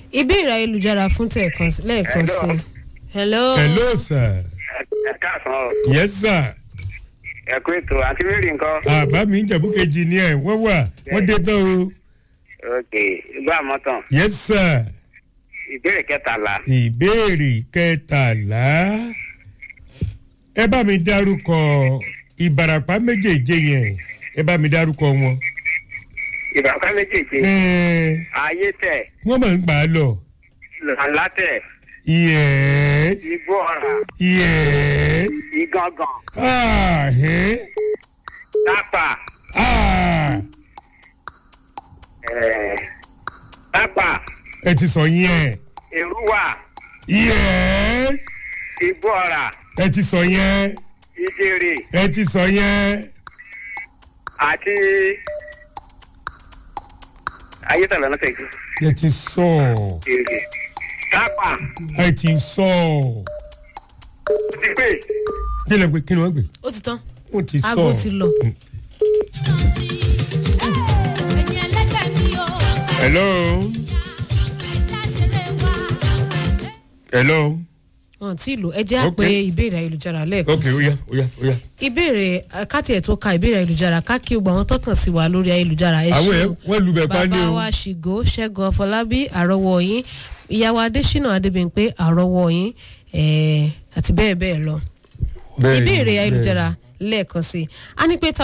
ìbéèrè ayélujára fún tẹ̀kan lẹ́ẹ̀kan sí i. hello. hello sir ẹ káàsán o yes sir ẹ kú ètò àti mary nǹkan. àbá mi ń jẹ̀bú kejì ni ẹ̀ wọ́n wà wọ́n dé tán o ok ìgbà àmọ́tàn yes sir ìbéèrè kẹtàlá ìbéèrè kẹtàlá ẹ bá mi dárúkọ ìbarapá méjèèjì yẹn ẹ bá mi dárúkọ wọn. ìbàkà méjèèjì ẹ ayé tẹ wọ́n máa ń gbà á lọ. lànlá tẹ yes igbó ọ̀rà yes igangan ah eh tápà ah ẹ̀, tápà ẹ ti sọ yẹn èrúwà yes igbó ọ̀rà ẹ ti sọ yẹn ìdèrè ẹ ti sọ yẹn àti ayé tẹ lọ́nà tẹ̀ ẹ ti sọ èrè tápà ẹ ti sọ ti pè kí lè gbé kí ni wọ́n gbé ó ti tán wọ́n ti sọ aago ti lọ. hello hello wọn tí lò ẹ jẹ́ Ok. àpè ìbéèrè ayélujára lẹ́ẹ̀kan ok sí oya oya oya ìbéèrè eh, káti ẹ̀ tó ka ìbéèrè ayélujára ká kí gbogbo àwọn tó kàn sí wa lórí ayélujára ẹ àwọn ṣé ẹ o. wọ́n lu bẹ̀ pa ní bàbá o wa ṣìgò ṣẹ́gun ọ̀fọlábí àrọ́wọ́ yín ìyàwó adésínà adébíyìnpé àrọ́wọ́ yín eh, àti bẹ́ẹ̀ bẹ́ẹ̀ lọ Bẹ́ẹ̀ ni, ìbéèrè bẹ́ẹ̀ ni. ayélujára lẹ́ẹ̀kan sí i a ní pé ta